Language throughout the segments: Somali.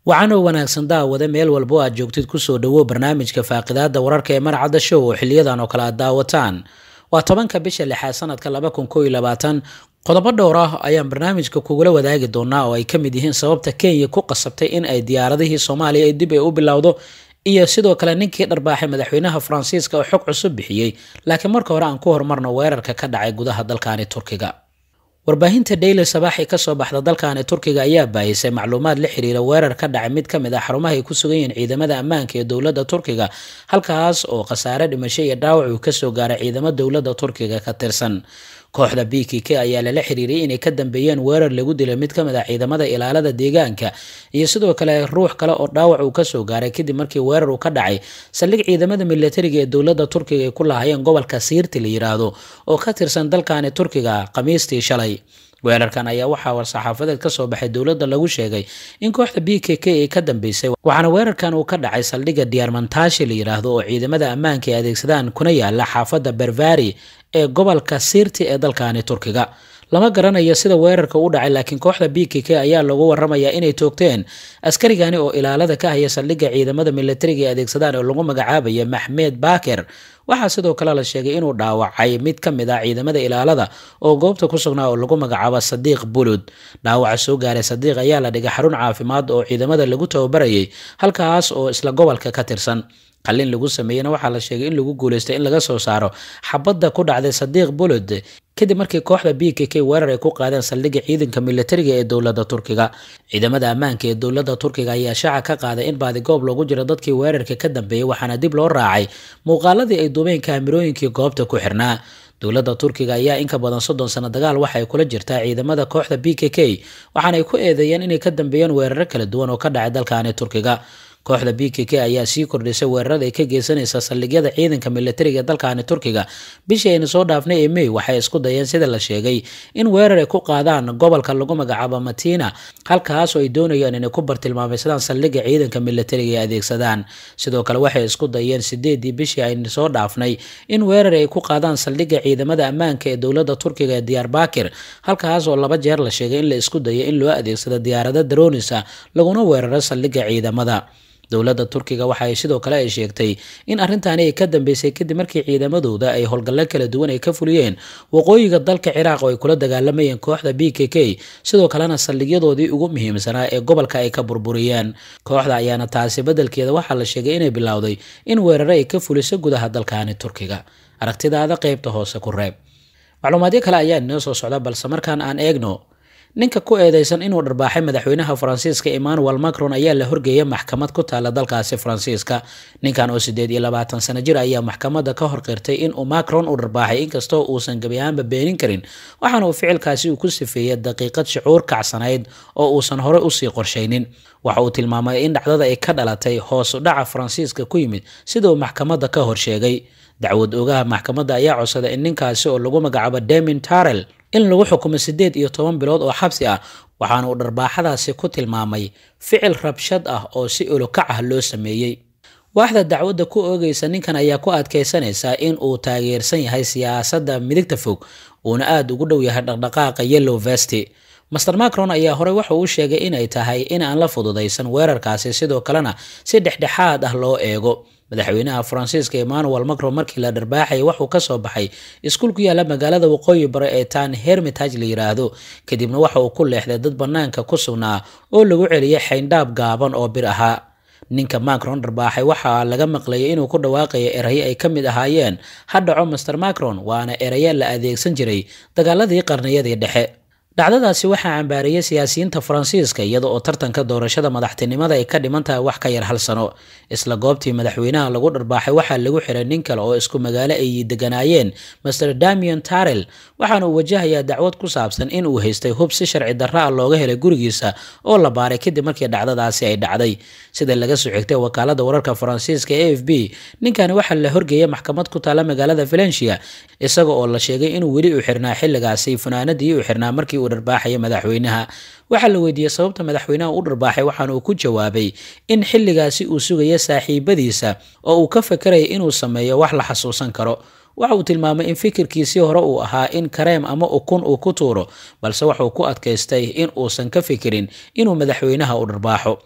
wacanoo wanaagsan daawade meel walbo aad joogtid kusoo dhowo barnaamijka faaqidaada wararka ee marcadda show oo xiliyadan oo kale aad daawataan waa tobanka bisha lixaad sanadka laba kun koo iyo labaatan qodobo dhowr ah ayaan barnaamijka kugula wadaagi doonaa oo ay ka mid yihiin sababta kenya ku qasabtay in ay diyaaradihii soomaaliya ay dib ay u bilowdo iyo sidoo kale ninkii dharbaaxay madaxweynaha faransiiska oo xog cusub bixiyey laakiin marka hore aan ku horumarno weerarka ka dhacay gudaha dalkani turkiga warbaahinta daily sabaaxi kasoo baxda dalkani turkiga ayaa baahisay macluumaad la xiriira weerar ka dhacay mid ka mid ah xarumaha ay ku sugan yihiin ciidamada ammaanka ee dowladda turkiga halkaas oo khasaare dhimasho iyo dhaawac uu kasoo gaaray ciidamo dowladda turkiga ka tirsan kooxda b k k ayaa lala xiriiriyay inay ka dambeeyeen weerar lagu dilay mid ka mid ah ciidamada ilaalada deegaanka iyo sidoo kale ruux kale oo dhaawac uu kasoo gaaray kadib markii weerar uu ka dhacay saldhig ciidamada militariga ee dowladda turkiga ay ku lahaayeen gobolka siirti la yiraahdo oo ka tirsan dalkani turkiga khamiistii shalay weerarkan ayaa waxaa war-saxaafadeed kasoo baxay dowladda lagu sheegay in kooxda b k k ay ka dambeysay waxaana weerarkan uu ka dhacay saldhigga diyaarmantaashi la yiraahdo oo ciidamada ammaanka ay adeegsadaan kuna yaala xaafadda bervari ee gobolka siirti ee dalkani turkiga lama garanayo sida weerarka u dhacay laakiin kooxda b k k ayaa lagu waramayaa inay toogteen askarigani oo ilaalada ka haya saldhigga ciidamada militariga ay adeegsadaan oo lagu magacaabaya maxmed baker waxaa sidoo kale la sheegay inuu dhaawacay mid ka mid ah ciidamada ilaalada oo goobta ku sugnaa oo lagu magacaabo sadiiq bulud dhaawaca soo gaaray sadiiq ayaa la dhigay xarun caafimaad oo ciidamada lagu tababarayay halkaas oo isla gobolka ka tirsan qalin lagu sameeyena waxaa la sheegay in lagu guuleystay in laga soo saaro xabadda ku dhacday sadiiq bulod kadib markii kooxda b k k weerar ay ku qaadeen saldhigga ciidanka militariga ee dowladda turkiga ciidamada ammaanka ee dowladda turkiga ayaa shaaca ka qaaday in baadigoob loogu jiro dadkii weerarka ka dambeeyey waxaana dib loo raacay muuqaaladii ay duubeen kaamirooyinkii goobta ku xirnaa dowladda turkiga ayaa in ka badan soddon sano dagaal waxa ay kula jirtaa ciidamada kooxda b k k waxaana ay ku eedeeyeen inay ka dambeeyeen weeraro kala duwan oo ka dhacay dalkani turkiga kooxda b k k ayaa sii kordhisay weerarada ay ka geysanaysa saldhigyada ciidanka militariga ee dalkani turkiga bishii aynu soo dhaafnay ee may waxay isku dayeen sida la sheegay in weerar ay ku qaadaan gobolka lagu magacaabo matina halkaas oo ay doonayaan inay ku bartilmaameysadaan saldhigga ciidanka militariga ay adeegsadaan sidoo kale waxay isku dayeen sideedii bishii aynu soo dhaafnay in weerar ay ku qaadaan saldhigga ciidamada ammaanka ee dowladda turkiga ee diyaar bakir halkaas oo laba jeer la sheegay in la isku dayay in loo adeegsado diyaarada daroonisa laguna weeraro saldhigga ciidamada dowladda turkiga waxa ay sidoo kale ay sheegtay in arrintaani ay ka dambeysay kadib markii ciidamadooda ay howlgallo kala duwan ay ka fuliyeen waqooyiga dalka ciraaq oo ay kula dagaalamayeen kooxda b k k sidoo kalena saldhigyadoodii ugu muhiimsanaa ee gobolka ay ka burburiyeen kooxda ayaana taasi beddelkeeda waxaa la sheegay inay bilowday in weeraro ay ka fuliso gudaha dalkani turkiga aragtidaada qeybta hoose ku reeb macluumaadyo kale ayaa inoo soo socda balse markaan aan eegno ninka ku eedeysan inuu dharbaaxay madaxweynaha faransiiska emmanuel macron ayaa la horgeeyay maxkamad ku taala dalkaasi faransiiska ninkan oo sideed iyo labaatan sano jir ayaa maxkamadda ka horqirtay inuu macron u dharbaaxay inkastoo uusan gebi ahaanba beenin karin waxaana uu ficilkaasi uu ku sifeeyey daqiiqad shucuur kacsanayd oo uusan hore usii qorshaynin waxa uu tilmaamay in dhacdada ay ka dhalatay hoos u dhaca faransiiska ku yimid sida uu maxkamadda ka horsheegay dacwad ogaha maxkamadda ayaa codsaday in ninkaasi oo lagu magacaabo damin tarel in lagu xukumo siddeed iyo toban bilood oo xabsi ah waxaana uu dharbaaxadaasi ku tilmaamay ficil rabshad ah oo si olokac ah loo sameeyey waaxda dacwadda ku oogaysa ninkan ayaa ku adkaysanaysa in uu taageersan yahay siyaasadda midigta fog uuna aada ugu dhow yahay dhaqdhaqaaqa yellow vesti master macron ayaa horey waxa uu sheegay inay tahay in aan la fududaysan weerarkaasi sidoo kalena si dhexdhexaad ah loo eego madaxweynaha faransiiska emmanuel macron markii la dharbaaxayay waxuu kasoo baxay iskuul ku yaala magaalada waqooyi bare ee tan hermitage la yiraahdo kadibna waxa uu ku leexday dad banaanka ku sugnaa oo lagu celiyay xayndhaab gaaban oo bir ahaa ninka macron dharbaaxay waxaa laga maqlayay inuu ku dhawaaqaya erayo ay ka mid ahaayeen ha dhaco master macron waana erayo la adeegsan jiray dagaaladii qarniyadii dhexe dhacdadaasi waxaa cambaariyey siyaasiyiinta faransiiska iyada oo tartanka doorashada madaxtinimada ay ka dhiman tahay wax ka yar hal sano isla goobtii madaxweynaha lagu dharbaaxay waxaa lagu xiray nin kale oo isku magaalo ay deganaayeen master damian tarel waxaana uu wajahayaa dacwad ku saabsan in uu haystay hub si sharci darra ah looga helay gurigiisa oo la baaray kadib markii dhacdadaasi ay dhacday sida laga soo xigtay wakaalada wararka faransiiska a f b ninkani waxaa la horgeeyay maxkamad ku taala magaalada valencia isaga oo la sheegay inuu weli u xirnaa xilligaasi funaanadii u xirnaa markii uu dharbaaxaya madaxweynaha waxaa la weydiiyey sababta madaxweynaha u dharbaaxay waxaana uu ku jawaabay in xilligaasi uu sugaya saaxiibadiisa oo uu ka fakaraya inuu sameeyo wax la xasuusan karo waxa uu tilmaamay in fikirkiisii hore uu ahaa in kareem ama ukun uu ku tuuro balse waxauu ku adkaystay in uusan ka fikirin inuu madaxweynaha u dharbaaxo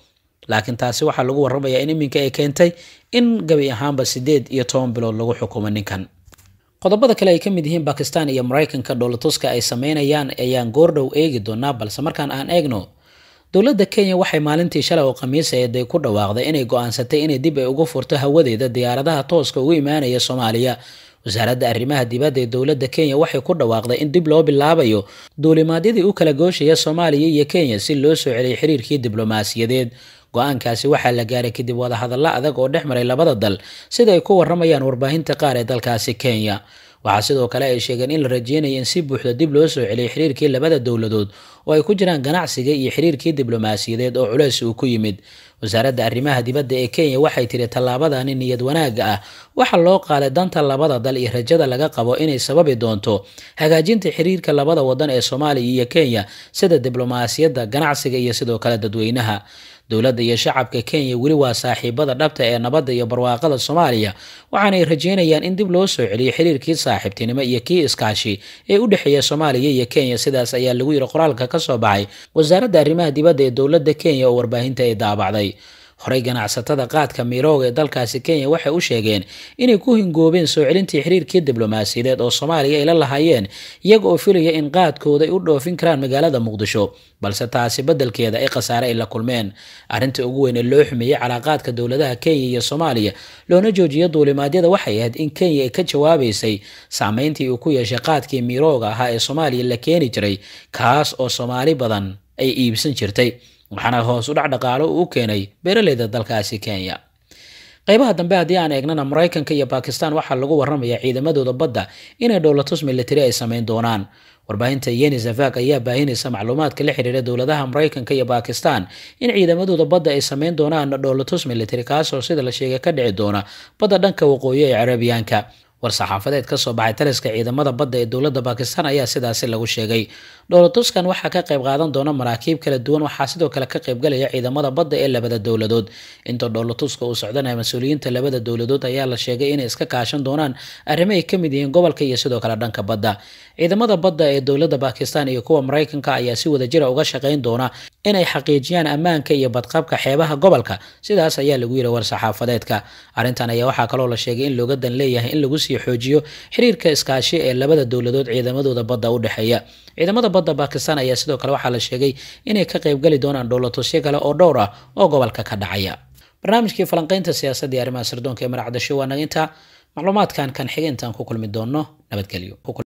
laakiin taasi waxaa lagu warramayaa in iminka ay keentay in gabi ahaanba siddeed iyo toban bilood lagu xukumo ninkan qodobada kale ay ka mid yihiin bakistan iyo maraykanka dhoolatuska ay sameynayaan ayaan goordhow eegi doonaa balse markaan aan eegno dowladda kenya waxay maalintii shalay oo khamiisaeed ay ku dhawaaqday inay go-aansatay inay dib ay ugu furto hawadeeda diyaaradaha tooska ugu imaanaya soomaaliya wasaaradda arrimaha dibadda ee dowladda kenya waxay ku dhawaaqday in dib loo bilaabayo duulimaadyadii u kala gooshaya soomaaliya iyo kenya si loo soo celiyay xiriirkii diblomaasiyadeed go-aankaasi waxaa la gaaray kadib wadahadallo adag oo dhex maray labada dal sida ay ku warramayaan warbaahinta qaar ee dalkaasi kenya waxaa sidoo kale ay sheegeen in la rajeynayo in si buuxda dib loo soo celiyay xiriirkii labada dowladood oo ay ku jiraan ganacsiga iyo xiriirkii diblomaasiyadeed oo culeys uu ku yimid wasaaradda arrimaha dibadda ee kenya waxay tiri tallaabadani niyad wanaagga ah waxaa loo qaaday danta labada dal iyo rajada laga qabo inay sababi doonto hagaajinta xiriirka labada wadan ee soomaaliya iyo kenya sida diblomaasiyadda ganacsiga iyo sidoo kale dadweynaha dowladda iyo shacabka kenya weli waa saaxiibada dhabta ee nabadda iyo barwaaqada soomaaliya waxaanay rajeynayaan in dib loo soo celiyo xiriirkii saaxiibtinimo iyo kii iskaashi ee u dhexeeya soomaaliya iyo kenya sidaas ayaa lagu yiri qoraalka ka soo baxay wasaaradda arrimaha dibadda ee dowladda kenya oo warbaahinta ay daabacday horey ganacsatada qaadka miirooga ee dalkaasi kenya waxay u sheegeen inay ku hingoobeen soo celintii xiriirkii diblomaasiyadeed oo soomaaliya ay la lahaayeen iyaga oo filaya in qaadkooda ay u dhoofin karaan magaalada muqdisho balse taasi beddelkeeda ay khasaare ay la kulmeen arrinta ugu weyn ee loo xumeeyey calaaqaadka dowladaha kenya iyo soomaaliya loona joojiyo duulimaadyada waxay ahayd in kenya ay ka jawaabaysay saameyntii uu ku yeeshay qaadkii miirooga ahaa ee soomaaliya la keeni jiray kaas oo soomaali badan ay iibsan jirtay waxaana hoos u dhac dhaqaalo uu u keenay beeraleyda dalkaasi kenya qaybaha dambe haddii aan eegnana maraykanka iyo bakistan waxaa lagu warramayaa ciidamadooda badda inay dhowlatus militari ay sameyn doonaan warbaahinta yeni zafak ayaa baahinaysa macluumaadka la xiriira dowladaha maraykanka iyo bakistan in ciidamadooda badda ay sameyn doonaan dhowlatus militari kaasoo sida la sheegay ka dhici doona badda dhanka waqooyi ee carabiyaanka war-saxaafadeed ka soo baxay taliska ciidamada badda ee dowladda bakistan ayaa sidaasi lagu sheegay dhowlatuskan waxaa ka qayb qaadan doona maraakiib kala duwan waxaa sidoo kale ka qaybgalaya ciidamada badda ee labada dowladood inta dhowlatuska uu socdanaya mas-uuliyiinta labada dowladood ayaa la sheegay inay iska kaashan doonaan arrimo ay ka mid yihiin gobolka iyo sidoo kale dhanka badda ciidamada badda ee dowladda bakistan iyo kuwa maraykanka ayaa si wadajira uga shaqayn doona inay xaqiijiyaan ammaanka iyo badqabka xeebaha gobolka sidaas ayaa lagu yiri war-saxaafadeedka arrintan ayaa waxaa kaloo la sheegay in looga dan leeyahay in lagu sii xoojiyo xiriirka iskaashi ee labada dowladood ciidamadooda badda u dhexeeya ciidamada badda bakistan ayaa sidoo kale waxaa la sheegay inay ka qaybgali doonaan dhowlatusyo kale oo dhowr ah oo gobolka ka dhacaya barnaamijkii falanqaynta siyaasadda iyo arrimaha sirdoonka ee maracdasho waa naga intaa macluumaadkan kan xiga intaan ku kulmi doonno nabadgelyo